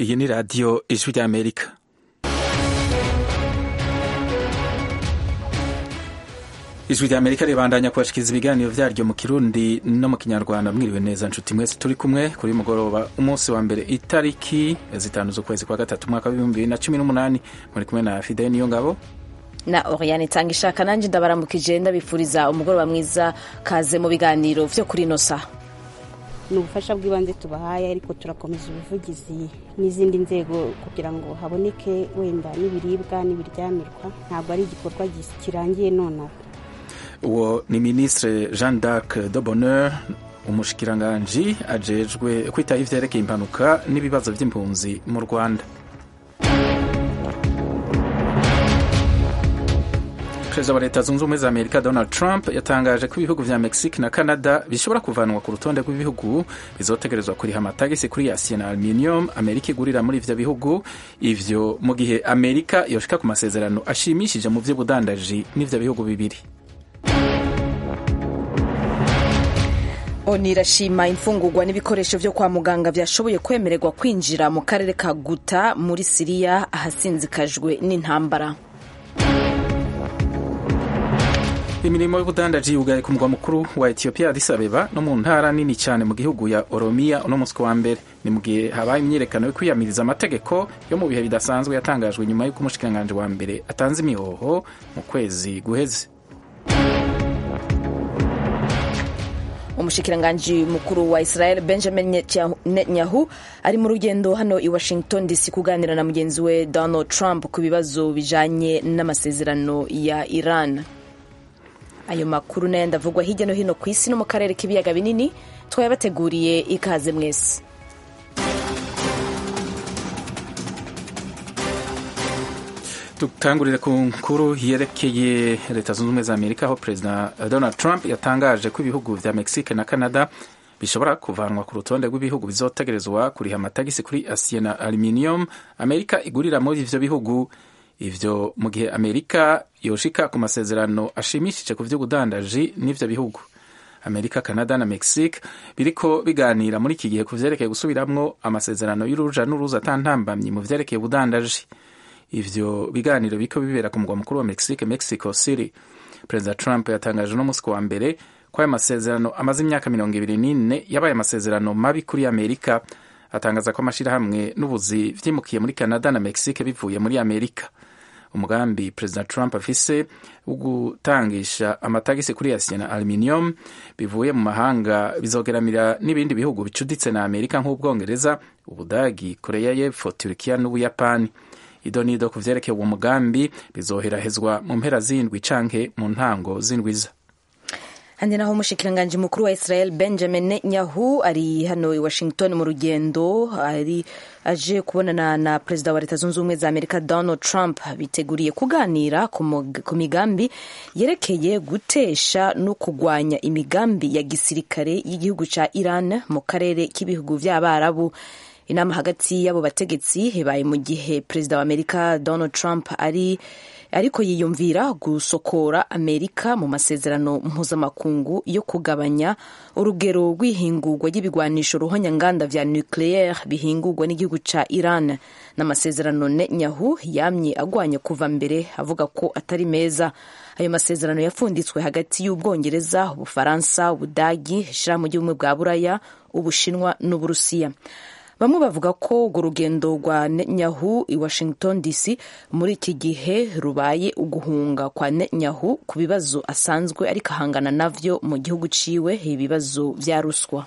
iyi ni radiyo ijwi ry'amerika ijwi ry'amerika ribandanya kubashikiriza ibiganiro vyaryo mu kirundi no mu kinyarwanda mwiriwe neza nshuti mwese turi kumwe kuri mugoroba umunsi wa mbere itariki zitanu z'ukwezi kwa gatatu umwaka w'ibihumbi bibiri na cumi n'umunani muri kumwe na fideli niyo ngabo na Oriane tanga ishaka nanjye ndabaramukije ndabifuriza umugoroba mwiza kaze mu biganiro vyo kuri ino saha ni ubufasha bw'ibanze tubahaye ariko turakomeza ubuvugizi n'izindi nzego kugira ngo haboneke wenda n'ibiribwa n'ibiryamirwa ntabwo ari igikorwa kirangiye nonaha uwo ni ministre jean d'arc de bonheur umushikiranganji ajejwe kwitaho ivyerekeye impanuka n'ibibazo vy'impunzi mu rwanda perezida wa leta zunze ubumwe za amerika donald trump yatangaje ko ibihugu vya mexique na canada bishobora kuvanwa ku rutonde rw'ibihugu bizotegerezwa kuriha amatagisi kuri acier na aluminium amerika igurira muri ivyo bihugu ivyo mu gihe amerika yoshika ku masezerano ashimishije mu vy'ubudandaji n'ivyo bihugu bibiri oni irashima imfungurwa n'ibikoresho vyo kwa muganga vyashoboye kwemererwa kwinjira mu karere ka guta muri siriya ahasinzikajwe n'intambara imirimo y'ubudandaji yugaye ku mugwa mukuru wa etiyopiya addis abeba no mu ntara nini cyane mu gihugu ya oromiya uno munsi wa mbere ni mu gihe habaye imyiyerekano yo kwiyamiriza amategeko yo mu bihe bidasanzwe yatangajwe nyuma y'uko umushikiranganji wa mbere atanze imihoho mu kwezi guheze umushikiranganji mukuru wa israel benjamin netanyahu ari mu rugendo hano i washington dc kuganira na mugenzi we donald trump ku bibazo bijanye n'amasezerano ya iran ayo makuru nayo ndavugwa hirya no hino ku isi no mu karere k'ibiyaga binini twayabateguriye ikaze mwese dutangurire ku nkuru yerekeye leta zunze ubumwe za amerika aho perezida donald trump yatangaje ko ibihugu vya mexique na canada bishobora kuvanwa ku rutonde rw'ibihugu bizotegerezwa kuriha amatagisi kuri acier na aluminium amerika igurira muri ivyo bihugu ivyo mu gihe amerika yoshika ku masezerano ashimishije ku vy'ubudandaji n'ivyo bihugu amerika canada na mexique biriko biganira muri iki gihe ku vyerekeye gusubiramwo amasezerano y'uruja n'uruza atantambamyi mu vyerekeye ubudandaji ivyo biganiro biriko bibera ku mugwa mukuru wa mexique mexico city perezida trump yatangaje uno musi wa mbere ko ayo masezerano amaze imyaka mirongo ibiri n'ine yabaye amasezerano mabi kuri amerika atangaza ko amashirahamwe n'ubuzi vyimukiye muri canada na mexique bivuye muri amerika umugambi perezida trump afise wo gutangisha amatagisi kuri acier na aluminium bivuye mu mahanga bizogeramira n'ibindi bihugu bicuditse na amerika nk'ubwongereza ubudagi koreya y'epfo turikiya n'ubuyapani ido nido ku vyerekeye uwo mugambi bizoherahezwa mu mpera z'indwi canke mu ntango z'indwiza handi naho umushikiranganji mukuru wa israel benjamin netanyahu ari hano i washington mu rugendo ari aje kubonana na perezida wa leta zunze ubumwe za amerika donald trump biteguriye kuganira ku migambi yerekeye gutesha no kugwanya imigambi ya gisirikare y'igihugu ca iran mu karere k'ibihugu vy'abarabu inama hagati y'abo bategetsi ibaye mu gihe perezida wa amerika donald trump ari ariko yiyumvira gusokora amerika mu masezerano mpuzamakungu yo kugabanya urugero rw'ihingurwa ry'ibigwanisho ruhonyanganda vya nucleaire bihingurwa n'igihugu ca iran n'amasezerano netanyahu yamye agwanya kuva mbere avuga ko atari meza ayo masezerano yapfunditswe hagati y'ubwongereza ubufaransa ubudagi ishirahamwe ry'ubumwe bwa buraya ubushinwa n'uburusiya bamwe bavuga ko urwo rugendo rwa Netanyahu i Washington DC muri iki gihe rubaye uguhunga kwa Netanyahu ku bibazo asanzwe ariko ahangana navyo mu gihugu ciwe ibibazo vya ruswa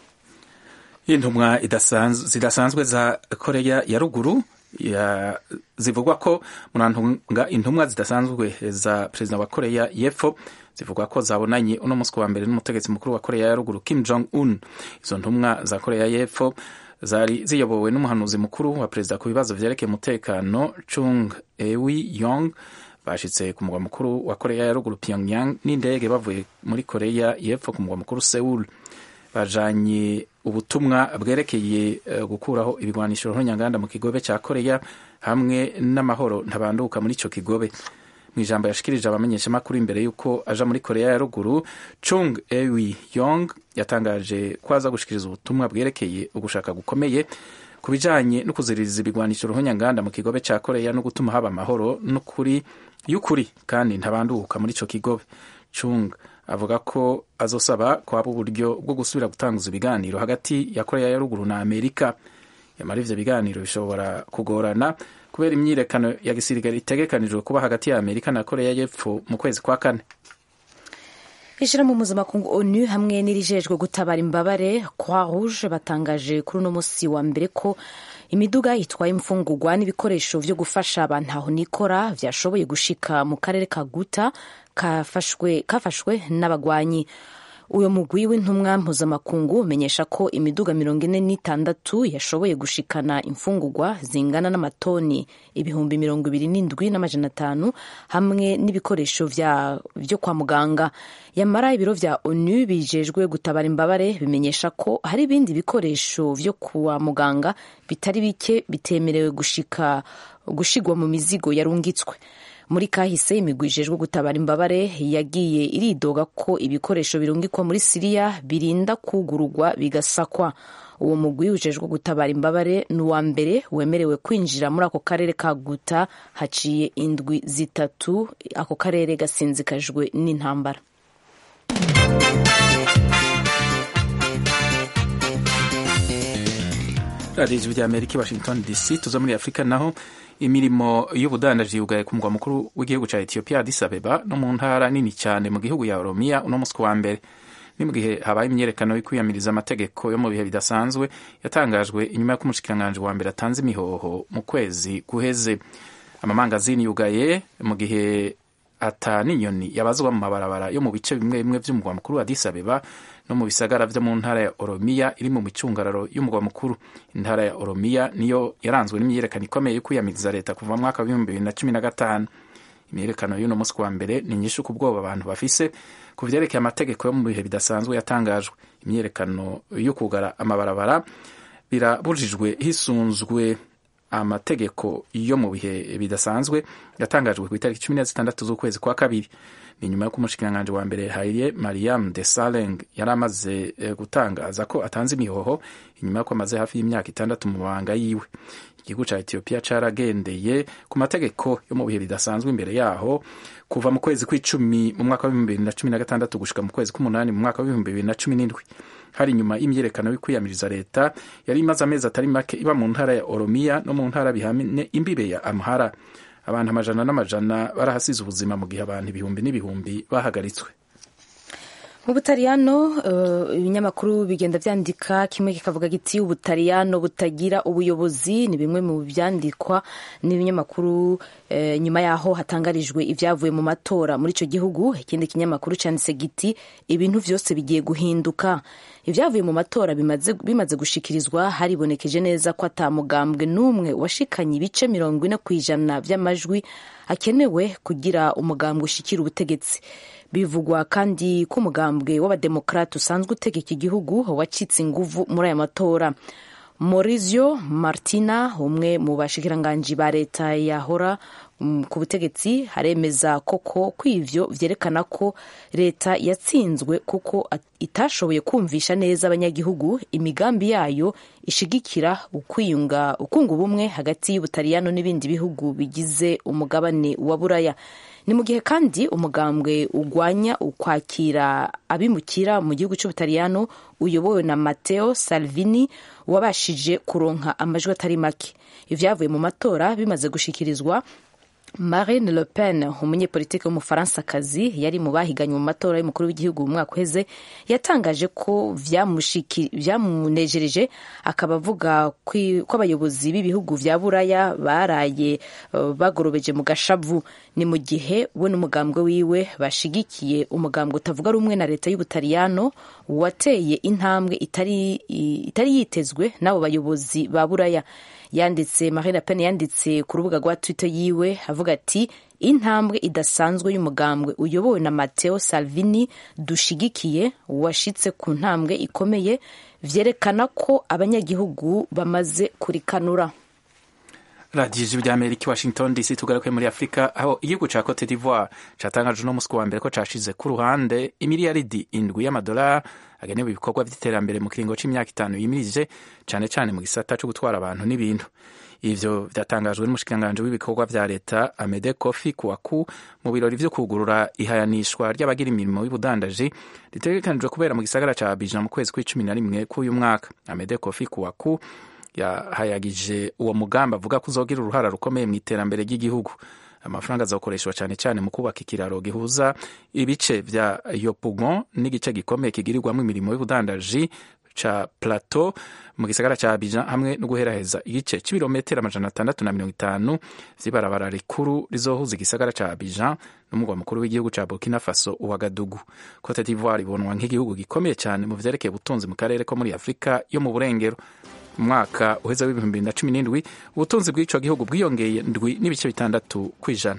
intumwa zidasanzwe za koreya ya ruguru ya, zivugwa ko murantunga intumwa zidasanzwe za perezida wa koreya y'epfo zivugwa ko zabonanye uno munsi wa mbere n'umutegetsi mukuru wa koreya ya ruguru kim jong un izo ntumwa za koreya y'epfo zari ziyobowe n'umuhanuzi mukuru wa perezida ku bibazo vyerekeye umutekano chung ewi yong bashitse ku mugwa mukuru wa koreya ya ruguru pyongyang n'indege bavuye muri koreya y'epfo ku mugwa mukuru seul bajanye ubutumwa bwerekeye uh, gukuraho ibigwanisho ruhonyanganda mu kigobe ca koreya hamwe n'amahoro ntabanduka muri ico kigobe mu ijambo yashikirije abamenyeshamakuru imbere y'uko aja muri koreya ya ruguru chung ewi yong yatangaje ko aza gushikiriza ubutumwa bwerekeye ugushaka gukomeye ku bijanye no kuziririza ibigwanisho ruhonyanganda mu kigobe ca koreya no gutuma haba amahoro n'ukuri y'ukuri kandi ntabanduka muri ico kigobe chung avuga ko azosaba kwaba uburyo bwo gusubira gutanguza ibiganiro hagati ya koreya ya ruguru na amerika yamara ivyo biganiro bishobora kugorana kubera imyirekano ya gisirikare itegekanijwe kuba hagati ya amerika na koreya y'epfo mu kwezi kwa kane ishirahamwe mpuzamakungu onu hamwe n'irijejwe gutabara imbabare croix rouge batangaje kuri uno musi wa mbere ko imiduga itwaye imfungurwa n'ibikoresho vyo gufasha abantu aho nikora vyashoboye gushika mu karere ka guta kafashwe, kafashwe n'abagwanyi uyo mugwi w'intumwa mpuzamakungu umenyesha ko imiduga mirongo ine n'itandatu yashoboye gushikana imfungurwa zingana n'amatoni ibihumbi mirongo ibiri n'indwi n'amajana atanu hamwe n'ibikoresho vyo kwa muganga yamara ibiro vya onu bijejwe gutabara imbabare bimenyesha ko hari ibindi bikoresho vyo kwa muganga bitari bike bitemerewe gushika gushigwa mu mizigo yarungitswe muri kahise imigwi ijejwe gutabara imbabare yagiye iridoga ko ibikoresho birungikwa muri siriya birinda kugurugwa bigasakwa uwo mugwi ujejwe gutabara imbabare ni uwa mbere wemerewe kwinjira muri ako karere ka guta haciye indwi zitatu ako karere gasinzikajwe n'intambara radiyo ijwi rya amerika i washington dc tuza muri afurika naho imirimo y'ubudandaji yugaye ku mugwa mukuru w'igihugu cya etiyopiya addis abeba no mu ntara nini cyane mu gihugu ya oromiya uno munsi wa mbere ni mu gihe habaye imyerekano yo kwiyamiriza amategeko yo mu bihe bidasanzwe yatangajwe inyuma y'uko umushikiranganji wa mbere atanze imihoho mu kwezi guheze amamangazini yugaye mu gihe ata n'inyoni yabazwa mu mabarabara yo mu bice bimwe bimwe by'umugwa mukuru wa Addis Abeba no mu bisagara vyo mu ntara ya Oromiya iri mu micungararo y'umugwa mukuru intara ya Oromiya niyo yaranzwe n'imyiyerekano ikomeye yo kwiyamiriza leta kuva mu mwaka w'ibihumbi bibiri na cumi na gatanu imyiyerekano y'uno munsi wa mbere ni nyinshi ku bwoba abantu bafise ku vyerekeye amategeko yo mu bihe bidasanzwe yatangajwe imyiyerekano yo kugara amabarabara birabujijwe hisunzwe amategeko yo mu bihe bidasanzwe yatangajwe ku itariki cumi na zitandatu z'ukwezi kwa kabiri ni nyuma y'uko umushikiranganji wa mbere Haile Mariam Desalegn yari amaze gutangaza ko atanze imihoho inyuma y'uko amaze hafi y'imyaka itandatu mu mabanga yiwe igihugu ca Ethiopia caragendeye ku mategeko yo mu bihe bidasanzwe imbere yaho kuva mu kwezi kw'icumi mu mwaka w'ibihumbi bibiri na cumi na gatandatu gushika mu kwezi k'umunani mu mwaka w'ibihumbi bibiri na cumi n'indwi hari nyuma y'imyerekano yo kwiyamiriza leta yari imaze amezi atari make iba mu ntara ya Oromiya no mu ntara bihamye imbibe ya Amhara abantu amajana n'amajana barahasize ubuzima mu gihe abantu ibihumbi n'ibihumbi bahagaritswe mu butaliyano ibinyamakuru bigenda byandika kimwe kikavuga giti ubutaliyano butagira ubuyobozi ni bimwe mu byandikwa n'ibinyamakuru nyuma yaho hatangarijwe ibyavuye mu matora muri icyo gihugu ikindi kinyamakuru cyanditse giti ibintu byose bigiye guhinduka ibyavuye mu matora bimaze gushikirizwa haribonekeje neza ko atamugambwe n'umwe washikanye ibice mirongo ine ku ijana by'amajwi akenewe kugira umugambwe ushikira ubutegetsi bivugwa kandi ko umugambwe w'abademokarate usanzwe utegeka igihugu wacitse inguvu muri aya matora Maurizio Martina umwe mu bashikiranganji ba leta yahora ku butegetsi haremeza koko ko ivyo vyerekana ko leta yatsinzwe kuko itashoboye kumvisha neza abanyagihugu imigambi yayo ishigikira ukwiyunga ukunga ubumwe hagati y'ubutaliyano n'ibindi bihugu bigize umugabane wa buraya ni mu gihe kandi umugambwe ugwanya ukwakira abimukira mu gihugu cy'ubutaliyano uyobowe na Matteo Salvini wabashije kuronka amajwi atari make ivyavuye mu matora bimaze gushikirizwa Marine Le Pen umunyepolitiki w'umufaransa-kazi yari mu bahiganywe mu matora y'umukuru w'igihugu mu mwaka uheze yatangaje ko vyamunejereje akaba avuga ko abayobozi b'ibihugu vya buraya baraye bagorobeje mu gashavu ni mu gihe we n'umugambwe wiwe bashigikiye umugambwe utavuga rumwe na leta y'ubutaliyano wateye intambwe itari, itari yitezwe n'abo bayobozi ba buraya yanditse Marine Le Pen yanditse ku rubuga rwa Twitter yiwe avuga ati intambwe idasanzwe y'umugambwe uyobowe na Matteo Salvini dushigikiye washitse ku ntambwe ikomeye vyerekana ko abanyagihugu bamaze kurikanura radiyo ijwi ry'amerika i washington dc tugaruke muri afurika aho igihugu ca cote d'ivoire catangaje uno musi wa mbere ko cashize ku ruhande imiliyaridi indwi y'amadolari agenewe ibikorwa vy'iterambere mu kiringo c'imyaka itanu yimirije cane cane mu gisata co gutwara abantu n'ibintu ivyo vyatangajwe n'umushikiranganji w'ibikorwa vya leta amede kofi kuwaku mu birori vyo kugurura ihayanishwa ry'abagira imirimo y'ubudandaji ritegekanijwe kubera mu gisagara ca abidjan mu kwezi kw'icumi na rimwe k'uyu mwaka amede kofi kuwaku yahayagije uwo mugambi avuga ko uzogira uruhara rukomeye mu iterambere ry'igihugu amafaranga azakoreshwa cyane cyane mu kubaka ikiraro gihuza ibice vya yopugon n'igice gikomeye kigirirwamo imirimo y'ubudandaji ca plateau mu gisagara ca Abidjan hamwe no guheraheza igice c'ibirometero amajana atandatu na mirongo itanu vy'ibarabara rikuru rizohuza igisagara ca Abidjan n'umugwa mukuru w'igihugu ca Burkina Faso Ouagadougou. Cote d'Ivoire ibonwa nk'igihugu gikomeye cyane mu vyerekeye ubutunzi mu karere ko muri Afurika yo mu burengero umwaka uheze w'ibihumbi bibiri na cumi n'indwi ubutunzi bw'ico gihugu bwiyongeye ndwi n'ibice bitandatu kw'ijana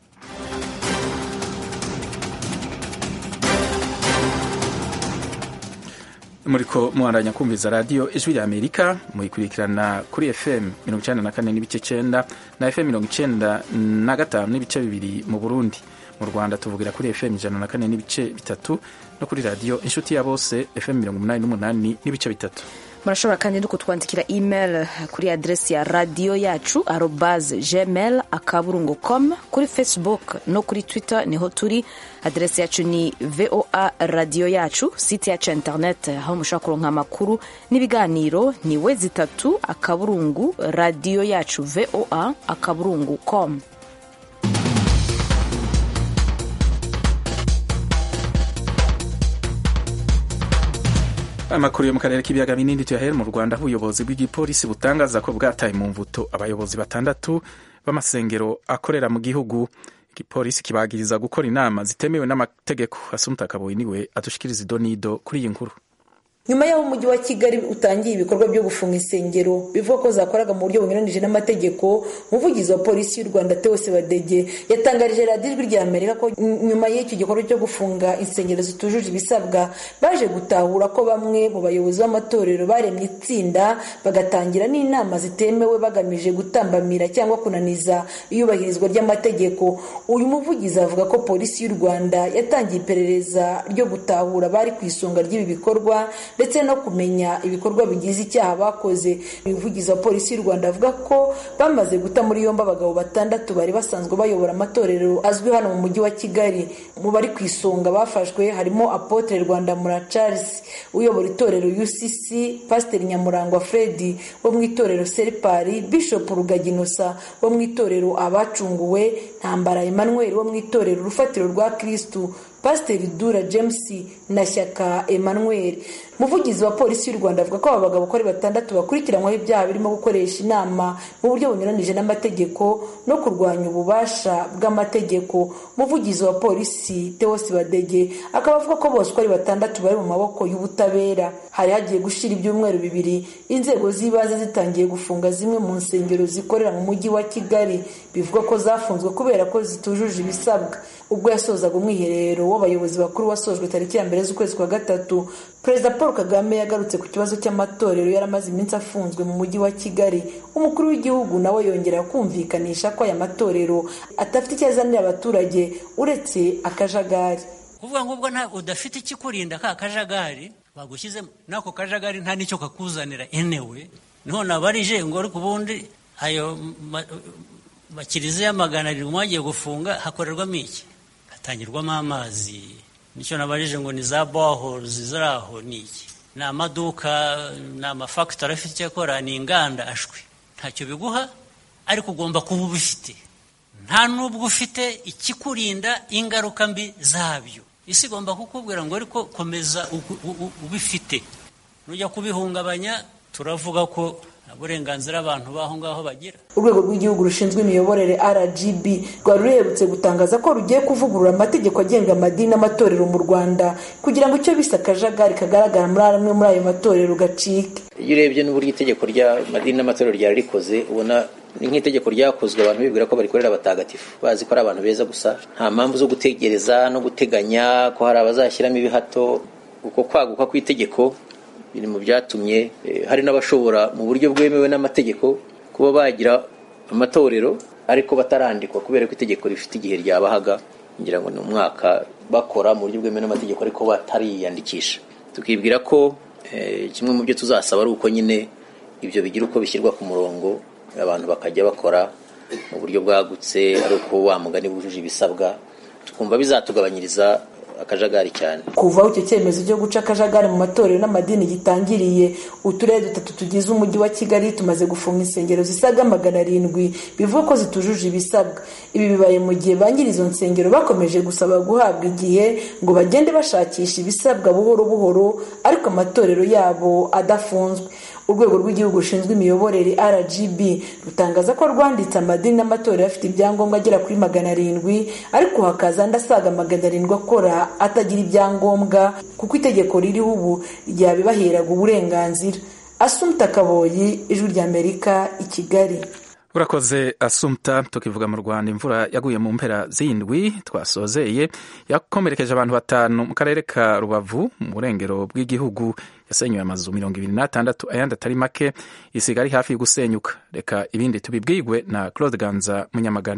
muriko muhandanya kumviza radiyo ijwi rya amerika muyikurikirana kuri fm mirongo icenda na kane n'ibice cenda na fm mirongo icenda na gatanu n'ibice bibiri mu burundi mu rwanda tuvugira kuri fm ijana na kane n'ibice bitatu no kuri radiyo inshuti ya bose fm mirongo umunani n'umunani n'ibice bitatu murashobora kandi no kutwandikira email kuri adresi ya radiyo yacu arobase gmail akaburungu com kuri facebook no kuri twitter niho turi adresi yacu ni voa radiyo yacu site yacu ya internet aho mushobora kuronka amakuru n'ibiganiro ni we zitatu akaburungu radiyo yacu voa akaburungu com amakuru yo mu karere k'ibiyaga binini tuyahere mu rwanda aho ubuyobozi bw'igipolisi butangaza ko bwataye mu mvuto abayobozi batandatu b'amasengero akorera mu gihugu igipolisi kibagiriza gukora inama zitemewe n'amategeko asumta kaboyi niwe adushikiriza idonido kuri iyi nkuru nyuma y'aho umujyi wa kigali utangiye ibikorwa byo gufunga insengero bivuga ko zakoraga mu buryo bunyuranije n'amategeko umuvugizi wa polisi y'u rwanda teose badege yatangarije radiyo ijwi rya amerika ko nyuma y'icyo gikorwa cyo gufunga insengero zitujuje ibisabwa baje gutahura ko bamwe mu bayobozi b'amatorero baremye itsinda bagatangira n'inama zitemewe bagamije gutambamira cyangwa kunaniza iyubahirizwa ry'amategeko uyu muvugizi avuga ko polisi y'u rwanda yatangiye iperereza ryo gutahura bari ku isonga ry'ibi bikorwa ndetse no kumenya ibikorwa bigize icyaha bakoze umuvugizi wa polisi y'u rwanda avuga ko bamaze guta muri yombi abagabo batandatu bari basanzwe bayobora amatorero azwi hano mu mujyi wa kigali mu bari ku isonga bafashwe harimo apotre rwandamura charles uyobora itorero ucc pasiteri nyamurangwa fredi wo mu itorero seripari bishop rugaginosa wo mu itorero abacunguwe ntambara emmanuel wo mu itorero urufatiro rwa kristu pasiteri dura james na shyaka emmanuel umuvugizi wa polisi y'u rwanda avuga ko aba bagabo uko ari batandatu bakurikiranyweho ibyaha birimo gukoresha inama mu buryo bunyuranije n'amategeko no kurwanya ububasha bw'amategeko umuvugizi wa polisi tewosi badege akaba avuga ko bose uko ari batandatu bari mu maboko y'ubutabera hari hagiye gushira ibyumweru bibiri inzego z'ibanze zitangiye gufunga zimwe mu nsengero zikorera mu mujyi wa kigali bivuga ko zafunzwe kubera ko zitujuje ibisabwa ubwo yasozaga umwiherero w'abayobozi bakuru wasojwe tariki ya mbere z'ukwezi kwa gatatu perezida paul kagame yagarutse ku kibazo cy'amatorero yari amaze iminsi afunzwe mu mujyi wa kigali umukuru w'igihugu nawe yongera kumvikanisha ko aya matorero adafite icyo azanira abaturage uretse akajagari kuvuga ngo ubwo udafite ikikurinda ka kajagari bagushyizemo n'ako kajagari nta n'icyo kakuzanira enewe niho nabarije ngo ariko ubundi ayo makiriziya magana arindwi mwagiye gufunga hakorerwamo iki hatangirwamo amazi nicyo nabarije ngo ni za bohorozi ziri aho ni iki ni amaduka ni amafagitori afite icyo akora ni inganda ashwi ntacyo biguha ariko ugomba kuba ubifite nta n'ubwo ufite ikikurinda ingaruka mbi zabyo isi igomba kukubwira ngo ariko komeza ubifite nujya kubihungabanya turavuga ko uburenganzira abantu b'aho ngaho bagira urwego rw'igihugu rushinzwe imiyoborere rgb rwari ruherutse gutangaza ko rugiye kuvugurura amategeko agenga amadini n'amatorero mu rwanda kugira ngo icyo bise akajagari kagaragara muri amwe muri ayo matorero gacike iyo urebye n'uburyo itegeko ry'amadini n'amatorero ryari rikoze ubona ni nk'itegeko ryakozwe abantu bibwira ko barikorera abatagatifu bazi ko ari abantu beza gusa nta mpamvu zo gutegereza no guteganya ko hari abazashyiramo ibihato uko kwaguka kw'itegeko biri mu byatumye hari n'abashobora mu buryo bwemewe n'amategeko kuba bagira amatorero ariko batarandikwa kubera ko itegeko rifite igihe ryabahaga ngira ngo ni umwaka bakora mu buryo bwemewe n'amategeko ariko batariyandikisha tukibwira ko kimwe mu byo tuzasaba ari uko nyine ibyo bigira uko bishyirwa ku murongo abantu bakajya bakora mu buryo bwagutse ari uko wa mugani bujuje ibisabwa tukumva bizatugabanyiriza akajagari cyane kuva aho icyo cyemezo cyo guca akajagari mu matorero n'amadini gitangiriye uturere dutatu tugize umujyi wa kigali tumaze gufunga insengero zisaga magana arindwi bivuga ko zitujuje ibisabwa ibi bibaye mu gihe ba nyiri izo nsengero bakomeje gusaba guhabwa igihe ngo bagende bashakisha ibisabwa buhoro buhoro ariko amatorero yabo adafunzwe urwego rw'igihugu rushinzwe imiyoborere rgb rutangaza ko rwanditse amadini n'amatorero afite ibyangombwa agera kuri magana arindwi ariko hakaza andi asaga magana arindwi akora atagira ibyangombwa kuko itegeko ririho ubu ryabibaheraga uburenganzira asumta kaboyi ijwi ry'amerika i kigali urakoze asumta tukivuga mu rwanda imvura yaguye mu mpera z'indwi twasozeye yakomerekeje abantu batanu mu karere ka rubavu mu burengero bw'igihugu yasenyuye amazu mirongo ibiri n'atandatu ayandi atari make isiga ari hafi yo gusenyuka reka ibindi tubibwirwe na claude ganza munyamagana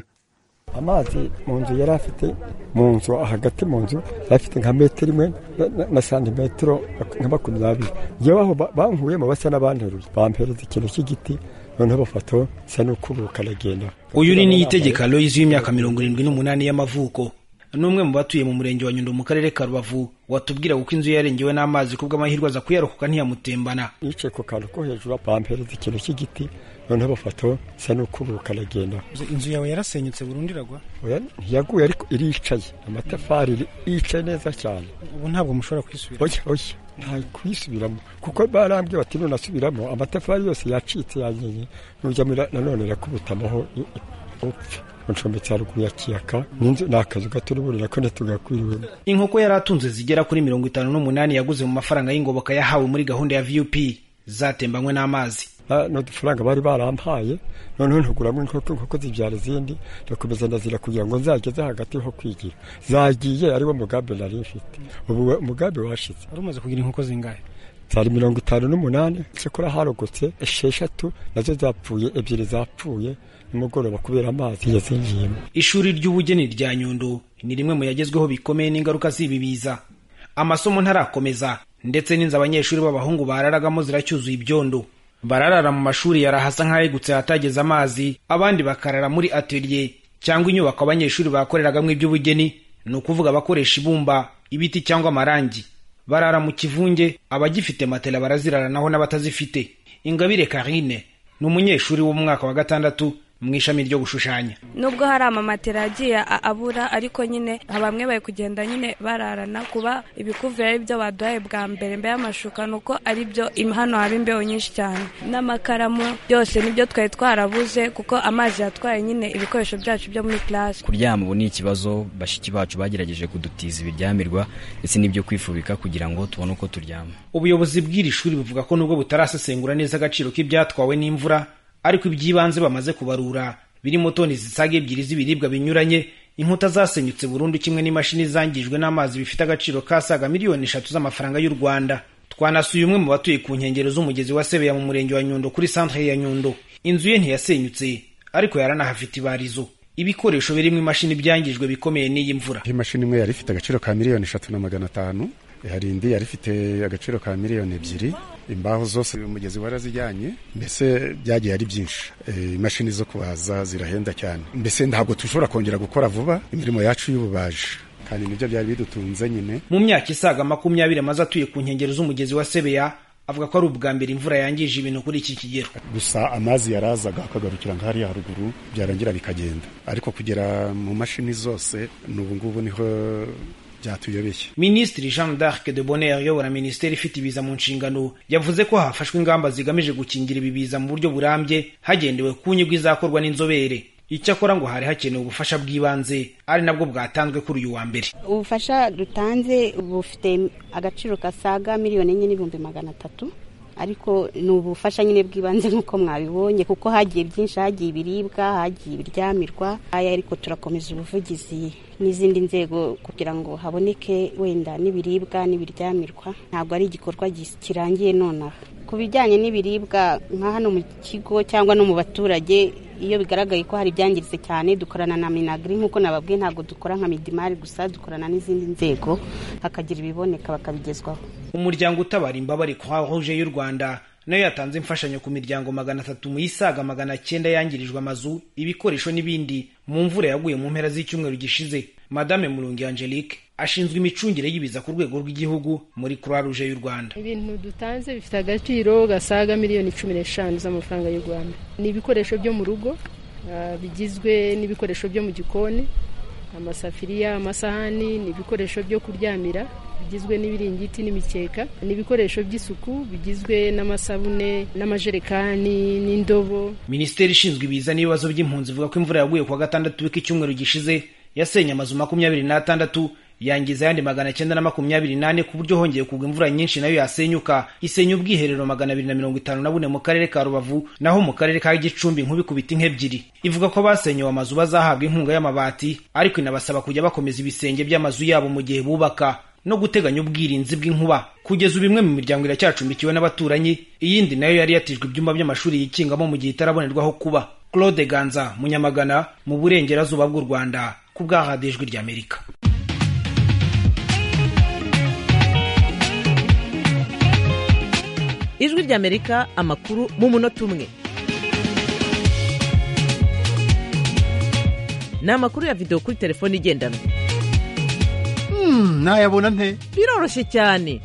amazi mu nzu yari afite mu nzu hagati mu nzu yari afite nka metero imwe na santimetero nka makumyabiri yewe aho bankuyemo basa n'abanteruye bampereza ikintu cy'igiti noneho bafata sa n'ukubuka aragenda uyu ni niyitegeka aloyizi w'imyaka mirongo irindwi n'umunani y'amavuko n'umwe mu batuye mu murenge wa nyundo mu karere ka rubavu watubwira kuko inzu yarengewe n'amazi kubw'amahirwe aza kuyarokoka ntiyamutembana yicaye ku kantu ko hejuru bampereza ikintu cy'igiti noneho bafata sa n'ukubuka aragenda inzu yawe yarasenyutse burundu iragwa ntiyaguye ariko iricaye amatafari yicaye neza cyane ubu ntabwo mushobora kwisubira oya oya nta kuyisubiramo kuko barambwiye bati nunasubiramo amatafari yose yacitse yanyenye nujya nanone irakubutamaho upfe ncombetse haruguru ya kiyaka n'inzu ni akazu gato n'uburira ko ntitugakwiriwemo inkoko yari atunze zigera kuri mirongo itanu n'umunani yaguze mu mafaranga y'ingoboka yahawe muri gahunda ya vup zatembanywe n'amazi n'udufaranga bari barampaye noneho ntuguramo inkoko inkoko zibyara izindi ndakomeza ndazira kugira ngo nzageze hagati ho kwigira zagiye ariwo mugambi nari mfite ubu umugambi washize wari umaze kugira inkoko zingahe zari mirongo itanu n'umunani cyakora harogotse esheshatu nazo zapfuye ebyiri zapfuye nimugoroba kubera amazi yazinjiyemo ishuri ry'ubugeni rya nyundo ni rimwe mu yagezweho bikomeye n'ingaruka z'ibi biza amasomo ntarakomeza ndetse n'inzu abanyeshuri b'abahungu bararagamo ziracyuzuye ibyondo bararara mu mashuri yarahasa nk'ayegutse ahatageze amazi abandi bakarara muri atelier cyangwa inyubako abanyeshuri bakoreragamo iby'ubugeni ni ukuvuga abakoresha ibumba ibiti cyangwa amarangi barara mu kivunge abagifite matela baraziraranaho n'abatazifite ingabire karine ni umunyeshuri wo mu mwaka wa gatandatu mu ishami ryo gushushanya nubwo hari amamatera agiye abura ariko nyine bamwe bari kugenda nyine bararana kuba ibikuvura ari byo baduhaye bwa mbere mbere y'amashuka ni uko ari byo hano haba imbeho nyinshi cyane n'amakaramu byose nibyo twari twarabuze kuko amazi yatwaye nyine ibikoresho byacu byo muri classe kuryama ubu ni ikibazo bashiki bacu bagerageje kudutiza ibiryamirwa ndetse n'ibyo kwifubika kugira ngo tubone uko turyama ubuyobozi bw'iri shuri buvuga ko nubwo butarasesengura neza agaciro k'ibyatwawe n'imvura ariko iby'ibanze bamaze kubarura birimo toni zisaga ebyiri z'ibiribwa binyuranye inkuta zasenyutse burundu kimwe n'imashini zangijwe n'amazi bifite agaciro kasaga miliyoni eshatu z'amafaranga y'u rwanda twanasuye umwe mu batuye ku nkengero z'umugezi wa sebeya mu murenge wa nyundo kuri santere ya nyundo inzu ye ntiyasenyutse ariko yaranahafite ibarizo ibikoresho birimo imashini byangijwe bikomeye n'iyi mvura imashini imwe yari ifite agaciro ka miliyoni eshatu na magana atanu hari indi yari ifite agaciro ka miliyoni ebyiri imbaho zose umugezi warazijyanye mbese byagiye ari byinshi imashini zo kubaza zirahenda cyane mbese ntabwo dushobora kongera gukora vuba imirimo yacu y'ububaji kandi nibyo byari bidutunze nyine mu myaka isaga makumyabiri amaze atuye ku nkengero z'umugezi wa sebeya avuga ko ari ubwa mbere imvura yangije ibintu kuri iki kigero gusa amazi yarazaga akagarukira nk'ahariya haruguru byarangira bikagenda ariko kugera mu mashini zose n'ubu ngubu niho byatuyobeye minisitiri jean d'arc de bonheur uyobora minisiteri ifite ibiza mu nshingano yavuze ko hafashwe ingamba zigamije gukingira ibi biza mu buryo burambye hagendewe ku nyungu izakorwa n'inzobere icyakora ngo hari hakenewe ubufasha bw'ibanze ari nabwo bwatanzwe kuri uyu wa mbere ubufasha dutanze bufite agaciro kasaga miliyoni enye n'ibihumbi magana atatu ariko ni ubufasha nyine bw'ibanze nk'uko mwabibonye kuko hagiye byinshi hagiye ibiribwa hagiye ibiryamirwa aya ariko turakomeza ubuvugizi n'izindi nzego kugira ngo haboneke wenda n'ibiribwa n'ibiryamirwa ntabwo ari igikorwa kirangiye nonaha ku bijyanye n'ibiribwa nka hano mu kigo cyangwa no mu baturage iyo bigaragaye ko hari ibyangiritse cyane dukorana na minagiri nk'uko nababwiye ntabwo dukora nka midimari gusa dukorana n'izindi nzego hakagira ibiboneka bakabigezwaho umuryango utabara imbabare croix rouge y'u rwanda nayo yatanze imfashanyo ku miryango magana atatu mu yisaga magana cyenda yangirijwe amazu ibikoresho n'ibindi mu mvura yaguye mu mpera z'icyumweru gishize madame murungi angelique ashinzwe imicungire y'ibiza ku rwego rw'igihugu muri croix rouge y'u rwanda ibintu dutanze bifite agaciro gasaga miliyoni cumi n'eshanu z'amafaranga y'u rwanda ni ibikoresho byo mu rugo uh, bigizwe n'ibikoresho byo mu gikoni amasafiriya amasahani ni ibikoresho byo kuryamira bigizwe n'ibiringiti n'imikeka ni ibikoresho by'isuku bigizwe n'amasabune n'amajerekani n'indobo minisiteri ishinzwe ibiza n'ibibazo by'impunzi ivuga ko imvura yaguye kuwa gatandatu w'iki cyumweru gishize yasenye amazu makumyabiri n'atandatu yangiza ayandi magana cyenda na makumyabiri n'ane ku buryo hongeye kugwa imvura nyinshi nayo yasenyuka isenya ubwiherero magana abiri na mirongo itanu na bune mu karere ka rubavu naho mu karere ka gicumbi nk'ubikubita nk'ebyiri ivuga ko basenyewe amazu bazahabwa inkunga y'amabati ariko inabasaba kujya bakomeza ibisenge by'amazu yabo mu gihe bubaka no guteganya ubwirinzi bw'inkuba kugeza ubu imwe mu miryango iracyacumbikiwe n'abaturanyi iyindi nayo yari yatijwe ibyumba by'amashuri yikingamo mu gihe itarabonerwaho kuba claude ganza munyamagana mu burengerazuba bw'u rwanda ku bw'ahadi ijwi ry'amerika ijwi ry'amerika amakuru mu munota umwe ni amakuru ya videwo kuri telefone igendanwa nayabona nte biroroshye cyane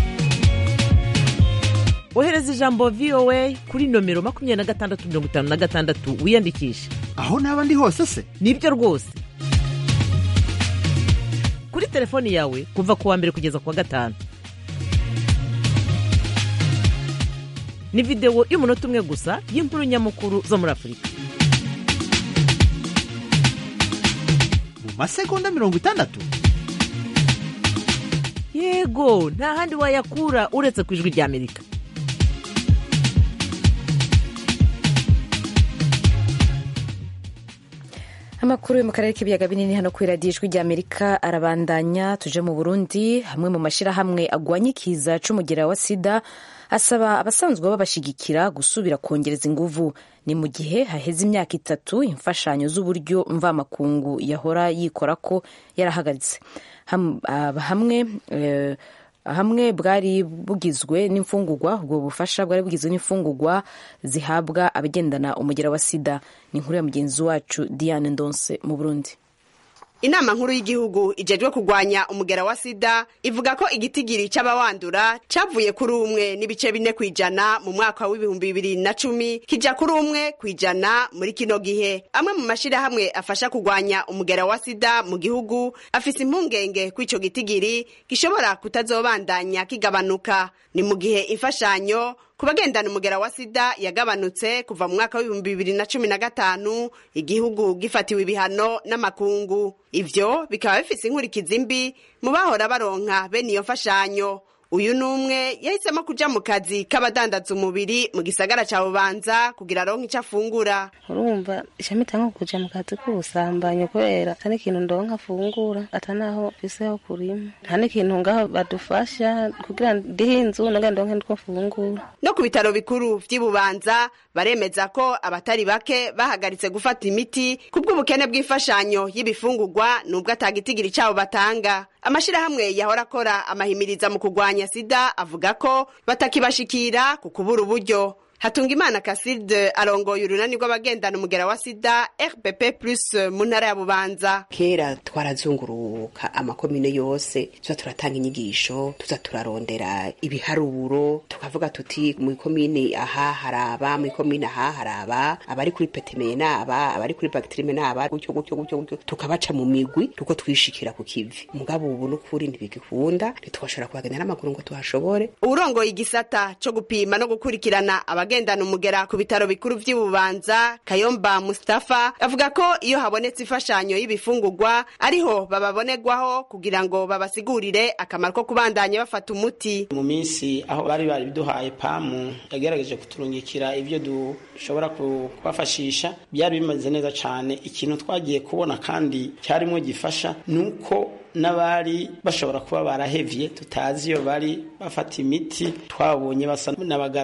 ohereza ijambo voa kuri nomero makumyabiri na gatandatu mirongo itanu na gatandatu wiyandikishe aho naba ndi hose se nibyo rwose kuri telefoni yawe kuva ku wa mbere kugeza ku wa gatanu ni videwo y'umunota umwe gusa y'inkuru nyamukuru zo muri afurika mu masegonda mirongo itandatu yego nta handi wayakura uretse ku ijwi ry'amerika amakuru yo mu karere k'ibiyaga binini hano kuri radiyo ijwi ry'amerika arabandanya tuje mu burundi hamwe mu mashyirahamwe agwanya ikiza c'umugera wa sida asaba abasanzwe babashigikira gusubira kongereza inguvu ni mu gihe haheze imyaka itatu imfashanyo z'uburyo mvamakungu yahora yikora ko yarahagaritse hamwe hamwe bwari bugizwe n'imfungugwa ubwo bufasha bwari bugizwe n'imfungugwa zihabwa abagendana umugera wa sida ni inkuru ya mugenzi wacu diane ndonse mu burundi inama nkuru y'igihugu ijejwe kurwanya umugera wa sida ivuga ko igitigiri c'abawandura cavuye kuri umwe n'ibice bine kw'ijana mu mwaka w'ibihumbi bibiri na cumi kija kuri umwe kw'ijana muri kino gihe amwe mu mashirahamwe afasha kurwanya umugera wa sida mu gihugu afise impungenge ko ico gitigiri gishobora kutazobandanya kigabanuka ni mu gihe imfashanyo ku bagendana umugera wa sida yagabanutse kuva mu mwaka w'ibihumbi bibiri na cumi na gatanu igihugu gifatiwe ibihano n'amakungu ivyo bikaba bifise inkurikizi mbi mu bahora baronka bene iyo mfashanyo uyu ni umwe yahisemo kuja mu kazi k'abadandaza umubiri mu gisagara ca bubanza kugira aronke ico afungura urumva ishamita nko kuja mu kazi k'ubusambanyi kubera ata n'ikintu ndonka afungura ata naho mfiseho kurima nta n'ikintu ngaho badufasha kugira ndihe inzu naga ndonke nitwo mfungura no ku bitaro bikuru vy'i bubanza baremeza ko abatari bake bahagaritse gufata imiti kubw'ubukene bw'imfashanyo y'ibifungurwa nubwo atagitigiri cabo batanga amashirahamwe yahora akora amahimiriza mu kurwanya sida avuga ko batakibashikira ku kubura uburyo Hatungimana Kasirde arongoye urunani rw'abagendana umugera wa sida RPP plus mu ntara ya Bubanza. Kera twarazunguruka amakomine yose tuza turatanga inyigisho tuza turarondera ibiharuro tukavuga tuti mu ikomine aha haraba mu ikomine aha haraba abari kuri petemeye naba abari kuri bacterime naba gutyo gutyo gutyo gutyo tukabaca mu migwi tuko twishikira ku kivi mugabo ubu n'ukuri ntibigikunda ntitwashobora kuhagenda n'amaguru ngo tuhashobore urongoye igisata co gupima no gukurikirana abagendana umugera ku bitaro bikuru vy'i Bubanza Kayomba Mustafa avuga ko iyo habonetse imfashanyo y'ibifungurwa ariho bababonerwaho kugira ngo babasigurire akamaro ko kubandanya bafata umuti mu minsi aho bari bari biduhaye pamu yagerageje kuturungikira ibyo dushobora kubafashisha byari bimeze neza cyane ikintu twagiye kubona kandi cyarimo gifasha nuko n'abari bashobora kuba barahevye tutazi iyo bari bafata imiti twabonye basa n'abagarutse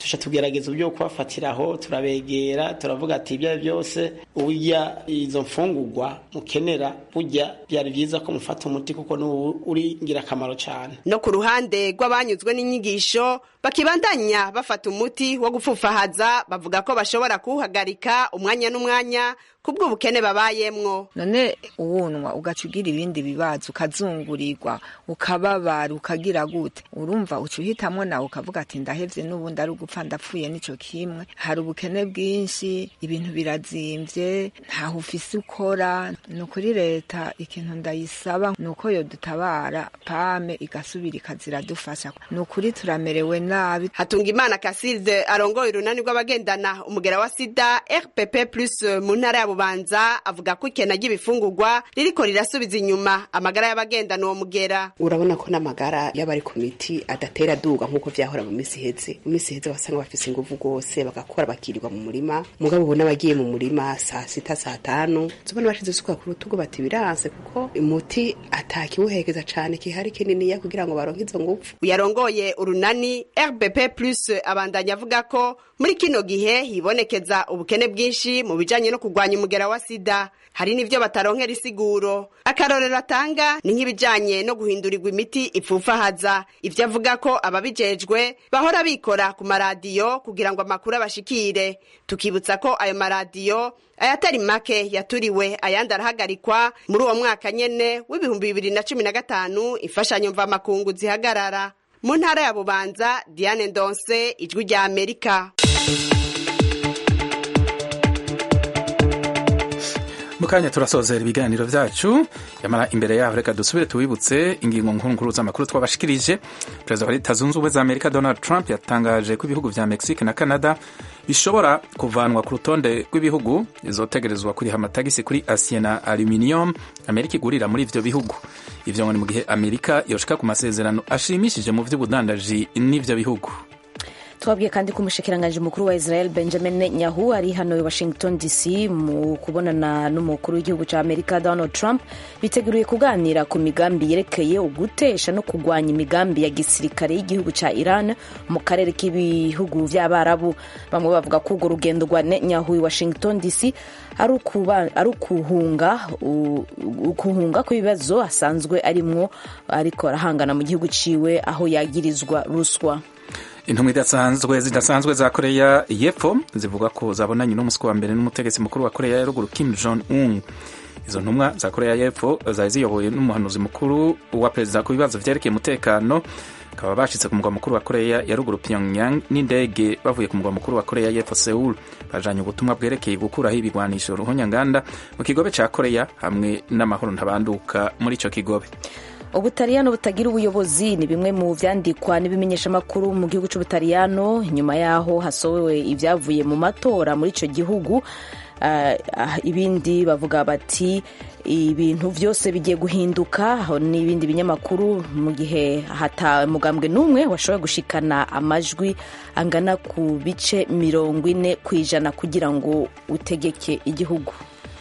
tuca tugerageza uburyo bwo kubafatiraho turabegera turavuga ati ibyo ari byose urya izo mfungurwa mukenera burya byari byiza ko mufata umuti kuko ni uri ingirakamaro cyane no ku ruhande rw'abanyuzwe n'inyigisho bakibandanya bafata umuti wo gupfufahaza bavuga ko bashobora kuwuhagarika umwanya n'umwanya kubw'ubukene babayemwo none uwunwa ugaca ugira ibindi bibazo ukazungurirwa ukababara ukagira gute urumva uca uhitamwo nawe ukavuga ati ndahevye n'ubundi ari ugupfa ndapfuye nico kimwe hari ubukene bwinshi ibintu birazimvye ntaho ufise ukora ni ukuri leta ikintu ndayisaba ni uko yodutabara pame igasubira ikaziradufasha ni ukuri turamerewe nabi hatunga imana kasilde arongoye urunani rw'abagendana umugera wa sida rpp plus mu ntara ya bubanza avuga ko ikena ry'ibifungurwa ririko rirasubiza inyuma amagara y'abagendana uwo mugera urabona ko n'amagara y'abari ku miti adatera duga nk'uko vyahora mu misi iheze mu misi iheze wasanga bafise inguvu rwose bagakora bakirirwa mu murima mugabo ubu n'abagiye mu murima saa sita saa tanu zobona bashize isuka ku rutugu bati biranse kuko umuti atakiwuhekeza cane kihari kininiya kugira ngo baronke izo nguvu uyarongoye urunani rbp plus abandanya avuga ko muri kino gihe hibonekeza ubukene bwinshi mu bijanye no kurwanya umugera wa sida hari n'ivyo bataronkera isiguro akarorero atanga ni nk'ibijanye no guhindurirwa imiti ipfufahaza ivyo avuga ko ababijejwe bahora bikora ku maradiyo kugira ngo amakuru abashikire tukibutsa ko ayo maradiyo ayatari make yaturiwe ayandi arahagarikwa muri uwo mwaka nyene w'ibihumbi bibiri na cumi na gatanu imfashanyo mvamakungu zihagarara mu ntara ya bubanza diane ndonse ijwi rya amerika mu kanya turasozera ibiganiro byacu yamara imbere yaho reka dusubire tuwibutse ingingo nkuru z'amakuru twabashikirije perezida wa leta zunze ubumwe za amerika donald trump yatangaje ko ibihugu vya mexique na canada bishobora kuvanwa ku rutonde rw'ibihugu bizotegerezwa kuriha amatagisi kuri asiye na aluminium amerika igurira muri ivyo bihugu ivyo ngo ni mu gihe amerika yoshika ku masezerano ashimishije mu vy'ubudandaji n'ivyo bihugu twabwiye kandi ko umushikiranganji mukuru wa israel benjamin netanyahu ari hano i washington dc mu kubonana n'umukuru w'igihugu cya amerika donald trump biteguriye kuganira ku migambi yerekeye ugutesha no kurwanya imigambi ya gisirikare y'igihugu cya iran mu karere k'ibihugu by'abarabu bamwe bavuga ko urwo rugendo rwa netanyahu i washington dc ari ukuhunga ukuhunga kw'ibibazo asanzwe arimwo ariko arahangana mu gihugu ciwe aho yagirizwa ruswa intumwa idasanzwe zidasanzwe za koreya y'epfo zivuga ko zabonanye n'umunsi wa mbere n'umutegetsi mukuru wa koreya ya ruguru kim jong un izo ntumwa za koreya y'epfo zari ziyobowe n'umuhanuzi mukuru wa perezida ku bibazo vyerekeye umutekano bakaba bashitse ku mugwa mukuru wa koreya ya ruguru pyongyang n'indege bavuye ku mugwa mukuru wa koreya y'epfo seul bajanye ubutumwa bwerekeye gukuraho ibigwanisho ruhonyanganda mu kigobe ca koreya hamwe n'amahoro ntabanduka muri ico kigobe ubutaliyano butagira ubuyobozi ni bimwe mu vyandikwa n'ibimenyeshamakuru mu gihugu c'ubutaliyano nyuma yaho hasohowe ibyavuye mu matora muri ico gihugu uh, uh, ibindi bavuga bati ibintu vyose bigiye guhinduka n'ibindi binyamakuru mu gihe hata mugambwe n'umwe washoboye gushikana amajwi angana ku bice mirongo ine ku ijana kugira ngo utegeke igihugu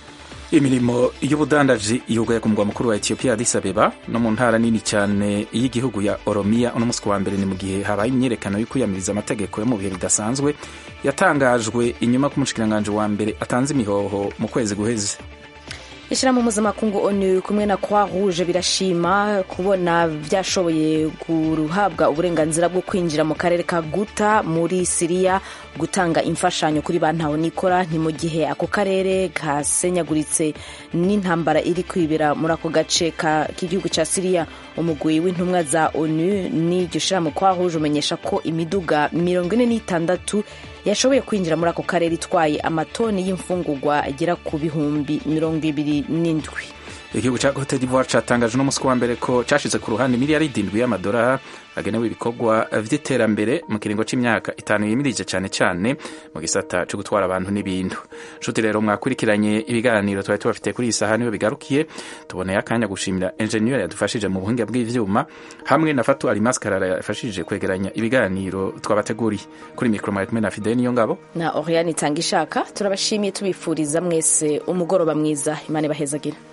imirimo y'ubudandaji yugaye ku mugwa mukuru wa etiyopiya addis abeba no mu ntara nini cyane y'igihugu ya oromiya uno munsi wa mbere ni mu gihe habaye imyiyerekano yo kwiyamiriza amategeko yo mu bihe bidasanzwe yatangajwe inyuma k'umushikiranganji wa mbere atanze imihoho mu kwezi guheze ishyirahamwe mpuzamakungu onu kumwe na croix rouge birashima kubona byashoboye guhabwa uburenganzira bwo kwinjira mu karere ka guta muri siriya gutanga imfashanyo kuri ba nikora ni mu gihe ako karere kasenyaguritse n'intambara iri kwibera muri ako gace k'igihugu cya siriya umugwi w'intumwa za onu n'iryo shyirahamwe croix rouge umenyesha ko imiduga mirongo ine n'itandatu yashoboye kwinjira muri ako karere itwaye amatoni y'imfungurwa agera ku bihumbi mirongo ibiri n'indwi igihugu cya cote d'ivoire cyatangaje uno munsi wa mbere ko cyashize ku ruhande miliyaridi indwi y'amadolari agenewe ibikorwa vy'iterambere mu kiringo c'imyaka itanu yimirije cyane cyane mu gisata co gutwara abantu n'ibintu nshuti rero mwakurikiranye ibiganiro twari tubafite kuri iyi saha niyo bigarukiye tuboneye akanya gushimira enjeniyeri yadufashije mu buhinga bw'ivyuma hamwe na fatu alimaskarara yafashije kwegeranya ibiganiro twabateguriye kuri mikoro mwari kumwe na fideli niyo ngabo na oriane itanga ishaka turabashimiye tubifuriza mwese umugoroba mwiza imana ibahezagira